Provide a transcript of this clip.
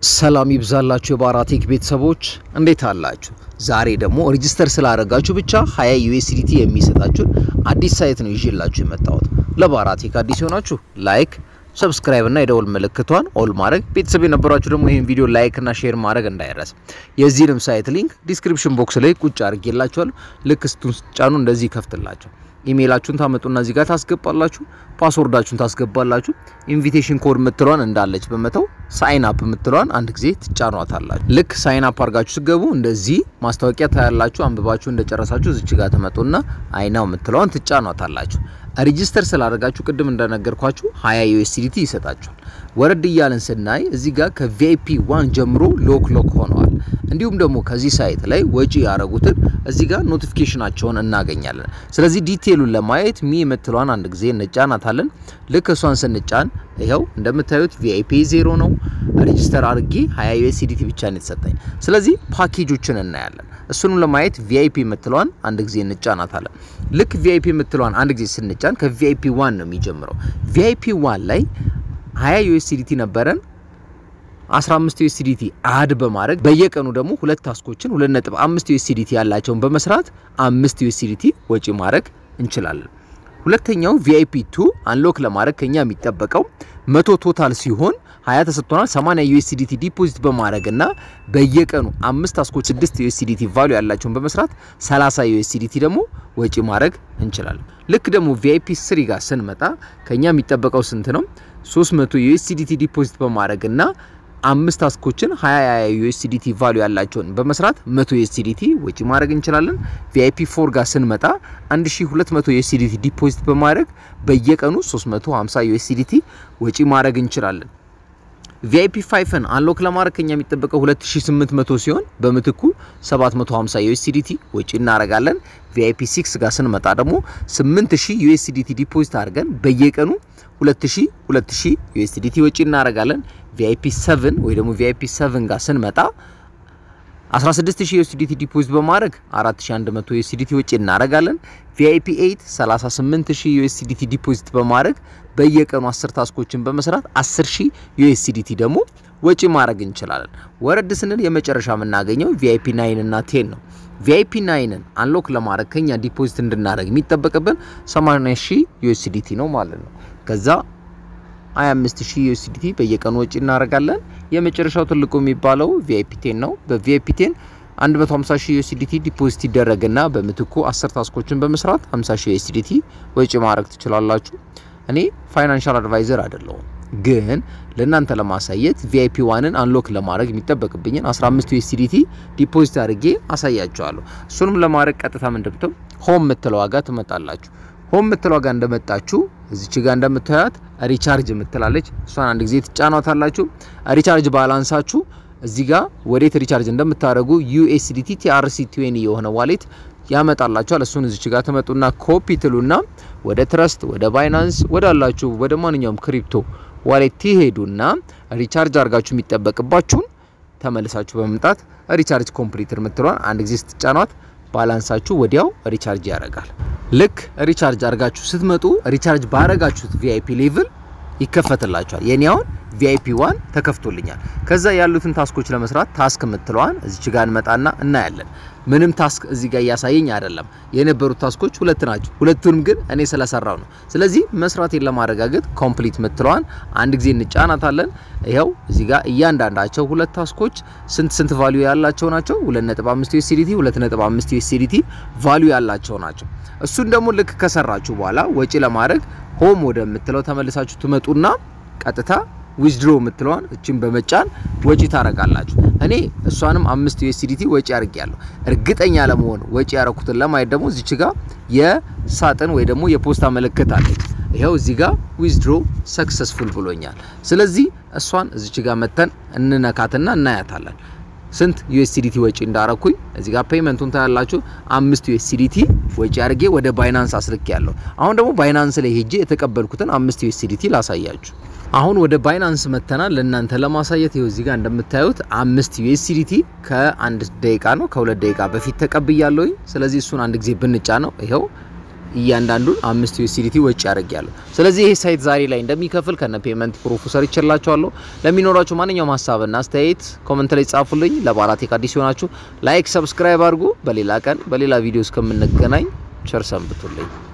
ሰላም ይብዛላችሁ የባራቴክ ቤተሰቦች እንዴት አላችሁ? ዛሬ ደግሞ ሬጂስተር ስላደረጋችሁ ብቻ 20 ዩኤስዲቲ የሚሰጣችሁን አዲስ ሳይት ነው ይዤላችሁ የመጣሁት። ለባራቴክ አዲስ የሆናችሁ ላይክ፣ ሰብስክራይብ እና የደወል ምልክቷን ኦል ማድረግ፣ ቤተሰብ የነበራችሁ ደግሞ ይህን ቪዲዮ ላይክ እና ሼር ማድረግ እንዳይረስ። የዚህንም ሳይት ሊንክ ዲስክሪፕሽን ቦክስ ላይ ቁጭ አድርጌላችኋለሁ። ልክ ስቱን ጫኑ እንደዚህ ይከፍትላችሁ። ኢሜይላችሁን ታመጡና እዚህ ጋር ታስገባላችሁ። ፓስወርዳችሁን ታስገባላችሁ። ኢንቪቴሽን ኮድ ምትሏን እንዳለች በመተው ሳይን አፕ ምትሏን አንድ ጊዜ ትጫኗታላችሁ። ልክ ሳይን አፕ አድርጋችሁ ስገቡ እንደዚህ ማስታወቂያ ታያላችሁ። አንብባችሁ እንደጨረሳችሁ እዚች ጋር ተመጡና አይናው ምትሏን ትጫኗታላችሁ። ሬጂስተር ስላደረጋችሁ ቅድም እንደነገርኳችሁ 20 ዩኤስዲቲ ይሰጣችኋል። ወረድ እያለን ስናይ እዚህ ጋር ከቪአይፒ ዋን ጀምሮ ሎክ ሎክ ሆነዋል። እንዲሁም ደግሞ ከዚህ ሳይት ላይ ወጪ ያደረጉትን እዚህ ጋር ኖቲፊኬሽናቸውን እናገኛለን። ስለዚህ ዲቴሉን ለማየት ሚ የምትለዋን አንድ ጊዜ እንጫናታለን። ልክ እሷን ስንጫን ይኸው እንደምታዩት ቪአይፒ ዜሮ ነው። ሬጂስተር አድርጌ 20 ዩኤስዲቲ ብቻ ነው የተሰጠኝ። ስለዚህ ፓኬጆችን እናያለን። እሱንም ለማየት ቪአይፒ የምትለዋን አንድ ጊዜ እንጫናታለን። ልክ ቪአይፒ የምትለዋን አንድ ጊዜ ስንጫን ከቪአይፒ ዋን ነው የሚጀምረው። ቪአይፒ ዋን ላይ 20 ዩኤስዲቲ ነበረን 15 ዩኤስዲቲ አድ በማድረግ በየቀኑ ደግሞ ሁለት ታስኮችን 2.5 ዩኤስዲቲ ያላቸውን በመስራት 5 ዩኤስዲቲ ወጪ ማድረግ እንችላለን። ሁለተኛው ቪአይፒ 2 አንሎክ ለማድረግ ከኛ የሚጠበቀው መቶ ቶታል ሲሆን 20 ተሰጥቶናል። 80 ዩኤስዲቲ ዲፖዚት በማድረግ እና በየቀኑ አምስት ታስኮች 6 ዩኤስዲቲ ቫሉ ያላቸውን በመስራት 30 ዩኤስዲቲ ደግሞ ወጪ ማድረግ እንችላለን። ልክ ደግሞ ቪአይፒ 3 ጋር ስንመጣ ከኛ የሚጠበቀው ስንት ነው? 300 ዩኤስዲቲ ዲፖዚት በማድረግ እና አምስት ታስኮችን 20 ዩኤስዲቲ ቫሉ ያላቸውን በመስራት 100 ዩኤስዲቲ ወጪ ማድረግ እንችላለን። ቪአይፒ 4 ጋር ስንመጣ 1200 ዩኤስዲቲ ዲፖዚት በማድረግ በየቀኑ 350 ዩኤስዲቲ ወጪ ማድረግ እንችላለን። ቪአይፒ 5ን አንሎክ ለማድረግ ከኛ የሚጠበቀው 2800 ሲሆን በምትኩ 750 ዩኤስዲቲ ወጪ እናደርጋለን። ቪአይፒ 6 ጋር ስንመጣ ደግሞ 8000 ዩኤስዲቲ ዲፖዚት አድርገን በየቀኑ 2000 2000 ዩኤስዲቲ ወጪ እናደርጋለን። ቪአይፒ 7 ወይ ደግሞ ቪአይፒ 7 ጋር ስንመጣ 16000 ዩኤስዲቲ ዲፖዚት በማድረግ 4100 ዩኤስዲቲ ወጪ እናደርጋለን። ቪአይፒ 8 38000 ዩኤስዲቲ ዲፖዚት በማድረግ በየቀኑ 10 ታስኮችን በመስራት 10000 ዩኤስዲቲ ደግሞ ወጪ ማድረግ እንችላለን። ወረድ ስንል የመጨረሻ የምናገኘው ቪአይፒ 9 እና 10 ነው። ቪአይፒ 9ን አንሎክ ለማድረግ ከኛ ዲፖዚት እንድናደርግ የሚጠበቅብን 80000 ዩኤስዲቲ ነው ማለት ነው። ከዛ 25000 ዩኤስዲቲ በየቀኑ ወጪ እናደርጋለን። የመጨረሻው ትልቁ የሚባለው ቪአይፒ 10 ነው። በቪአይፒ 10 150000 ዩኤስዲቲ ዲፖዚት ይደረግና በምትኩ 10 ታስኮችን በመስራት 50000 ዩኤስዲቲ ወጪ ማድረግ ትችላላችሁ። እኔ ፋይናንሻል አድቫይዘር አይደለሁም፣ ግን ለእናንተ ለማሳየት ቪአይፒ ዋንን አንሎክ ለማድረግ የሚጠበቅብኝን 15 ዩኤስዲቲ ዲፖዚት አድርጌ አሳያችኋለሁ። እሱንም ለማድረግ ቀጥታ ምንድምተው ሆም ምትለው ዋጋ ትመጣላችሁ። ሆም ምትለው ዋጋ እንደመጣችሁ እዚች ጋር እንደምታዩት ሪቻርጅ ምትላለች። እሷን አንድ ጊዜ ትጫኗታላችሁ። ሪቻርጅ ባላንሳችሁ እዚህ ጋር ወዴት ሪቻርጅ እንደምታደርጉ ዩኤስዲቲ ቲአርሲ ቲዌኒ የሆነ ዋሌት ያመጣላችኋል። እሱን እዚች ጋር ትመጡና ኮፒ ትሉና ወደ ትረስት፣ ወደ ባይናንስ፣ ወደ አላችሁ ወደ ማንኛውም ክሪፕቶ ዋሌት ትሄዱና ሪቻርጅ አድርጋችሁ የሚጠበቅባችሁን ተመልሳችሁ በመምጣት ሪቻርጅ ኮምፕሊትር ምትሏን አንድ ጊዜ ስትጫኗት ባላንሳችሁ ወዲያው ሪቻርጅ ያደርጋል። ልክ ሪቻርጅ አድርጋችሁ ስትመጡ ሪቻርጅ ባረጋችሁት ቪአይፒ ሌቭል ይከፈትላችኋል። የኔ አሁን ቪአይፒ ዋን ተከፍቶልኛል። ከዛ ያሉትን ታስኮች ለመስራት ታስክ የምትለዋን እዚች ጋር እንመጣና እናያለን። ምንም ታስክ እዚህ ጋር እያሳየኝ አይደለም። የነበሩት ታስኮች ሁለት ናቸው። ሁለቱንም ግን እኔ ስለሰራው ነው። ስለዚህ መስራቴን ለማረጋገጥ ኮምፕሊት የምትለዋን አንድ ጊዜ እንጫናታለን። ይኸው እዚህ ጋር እያንዳንዳቸው ሁለት ታስኮች ስንት ስንት ቫልዩ ያላቸው ናቸው? 2.5 ዩኤስዲቲ 2.5 ዩኤስዲቲ ቫልዩ ያላቸው ናቸው። እሱን ደግሞ ልክ ከሰራችሁ በኋላ ወጪ ለማድረግ ሆም ወደምትለው ተመልሳችሁ ትመጡና ቀጥታ ዊዝድሮ የምትለዋን እችን በመጫን ወጪ ታረጋላችሁ። እኔ እሷንም አምስት ዩኤስዲቲ ወጪ አድርጌያለሁ። እርግጠኛ ለመሆን ወጪ ያረኩትን ለማየት ደግሞ እዚች ጋር የሳጥን ወይ ደግሞ የፖስታ ምልክት አለች። ይኸው እዚህ ጋር ዊዝድሮ ሰክሰስፉል ብሎኛል። ስለዚህ እሷን እዚች ጋር መተን እንነካትና እናያታለን። ስንት ዩኤስዲቲ ወጪ እንዳረኩኝ እዚህ ጋር ፔመንቱን ታያላችሁ። አምስት ዩኤስዲቲ ወጪ አድርጌ ወደ ባይናንስ አስልክ ያለሁ። አሁን ደግሞ ባይናንስ ላይ ሄጄ የተቀበልኩትን አምስት ዩኤስዲቲ ላሳያችሁ። አሁን ወደ ባይናንስ መተናል ለእናንተ ለማሳየት ይኸው እዚህ ጋር እንደምታዩት አምስት ዩኤስዲቲ ከአንድ ደቂቃ ነው ከሁለት ደቂቃ በፊት ተቀብያለሁኝ። ስለዚህ እሱን አንድ ጊዜ ብንጫ ነው ይኸው እያንዳንዱን አምስት ዩኤስዲቲ ወጪ ያደርጋለሁ። ስለዚህ ይሄ ሳይት ዛሬ ላይ እንደሚከፍል ከነ ፔመንት ፕሩፉ ሰርቼላችኋለሁ። ለሚኖራችሁ ማንኛውም ሀሳብና አስተያየት ኮመንት ላይ ጻፉልኝ። ለባራቴክ አዲስ ሲሆናችሁ ላይክ፣ ሰብስክራይብ አድርጉ። በሌላ ቀን በሌላ ቪዲዮ እስከምንገናኝ ቸር ሰንብቱልኝ።